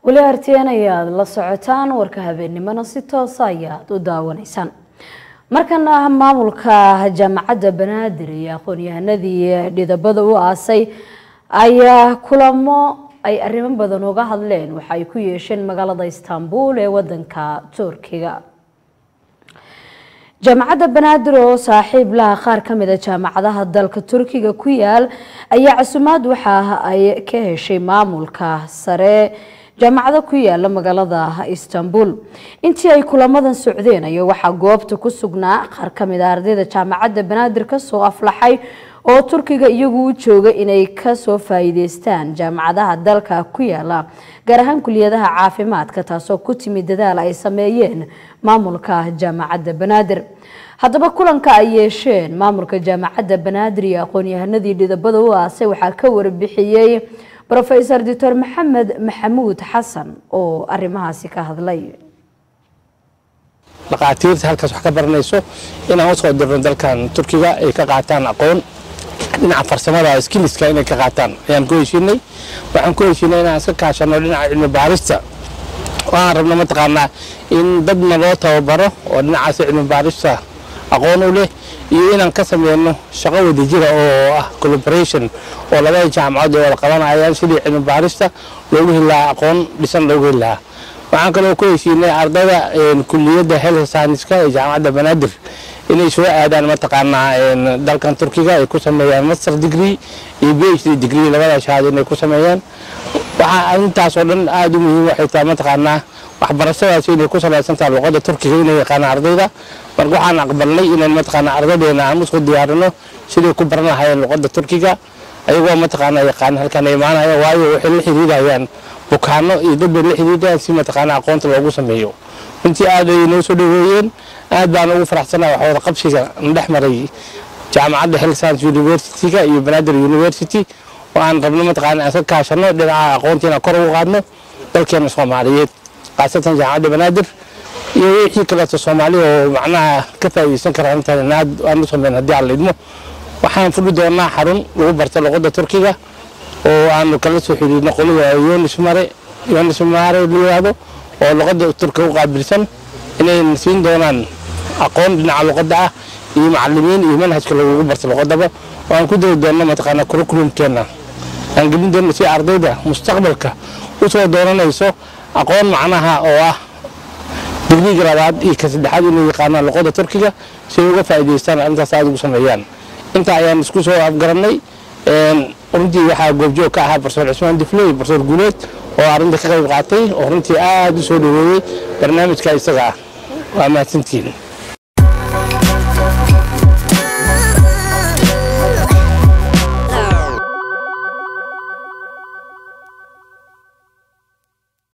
weli arteen ayaad la socotaan warka habeennimona si toosa ayaad u daawanaysaan markana maamulka jaamacadda banaadir iyo aqoon-yahanadii dhidabada u aasay ayaa kulamo ay arrimo badan uga hadleen waxa ay ku yeesheen magaalada istanbul ee wadanka turkiga jaamacadda banaadir oo saaxiib laha qaar ka mid a jaamacadaha dalka turkiga ku yaal ayaa casumaad waxa ay ka heshay maamulka sare jaamacado ku yaala magaalada istanbul intii ay kulamadan socdeen ayaa waxaa goobta ku sugnaa qaar ka mid a ardayda jaamacadda banaadir kasoo aflaxay oo turkiga iyagu u jooga inay kasoo faa'iideystaan jaamacadaha dalka ku yaala gaar ahaan kuliyadaha caafimaadka taasoo ku timid dadaal ay sameeyeen maamulka jaamacadda banaadir haddaba kulanka ay yeesheen maamulka jaamacadda banaadir iyo aqoon-yahanadii dhidabada u aasay waxaa ka warbixiyey rofesor doctor maxamed maxamuud xasan oo arrimahaasi ka hadlay dhaqaatiirta halkaas wax ka baranayso inaan usoo dirno dalkan turkiga ay ka qaataan aqoon dhinaca farsamada skiliska inay ka qaataan ayaan ku heshiinay waxaan ku heshiinay inaan iska kaashano dhinaca cilmi baarista oo aan rabno mataqaanaa in dadna loo tababaro oo dhinacaas cilmi baarista aqoon u leh iyo inaan ka sameyno shaqo wadajira oo ah collaboration oo labada jaamacadood ay wada qabanayaan sidii cilmi baarista loogu heli lahaa aqoon dhisan loogu heli lahaa waxaan kaloo ku heshiinay ardayda kuliyadda health science-ka ee jaamacadda banaadir inay soo aadaan mataqaanaa dalkan turkiga ay ku sameeyaan master degree iyo phd degree labada shahaado inay ku sameeyaan waxaa intaas oo dhan aada u muhiim waxay tahay mataqaanaa waxbarashadaasi inay ku salaysan tahay luqadda turkiga inay yaqaanaan ardayda marka waxaan aqbalnay inaan mataqaanaa ardaydeena aan usoo diyaarino siday ku baran lahaayeen luqadda turkiga ayagoo mataqaanaa yaqaan halkan imaanaya waayo waxay la xiriirayaan bukaano iyo dad bay la xiriirayaan si mataqaanaa aqoonta loogu sameeyo runtii aad ay noo soo dhaweeyeen aad baan ugu faraxsanahay wax wada qabsiga dhex maray jaamacadda health science university-ga iyo banaadir university oo aan rabno mataqaanaa iska kaashano dhinaca aqoonta inaan kor ugu qaadno dalkeena soomaaliyeed khaasatan jaamacadda banaadir iyo wixii kaleeto soomaali oo macnaha ka faa'iideysan kara intaan aad aan u sameyn haddii aan lidmo waxaan fuli doonaa xarun lagu barto luqadda turkiga oo aanu kala soo xiriirno qolada yonis mare yonis mare la yiraahdo oo luqadda turkiga u qaabilsan inay siin doonaan aqoon dhinaca luqadda ah iyo macalimiin iyo manhajka lagugu barto luqadaba oo aan ku dari doonno mataqaanaa curriculumkeena aan gelin doonno si ardayda mustaqbalka usoo dooranayso aqoon macnaha oo ah digriga labaad iyo ka saddexaad inay yaqaanaan luqadda turkiga si ay uga faa'iidaystaan arrintaas aada ugu sameeyaan intaa ayaan isku soo afgarannay runtii waxaa goobjoog ka ahaa barsoor cismaan difley barsoor guuleed oo arrinta ka qayb qaatay oo runtii aada u soo dhaweeyey barnaamijka isaga ah waa mahadsantihiin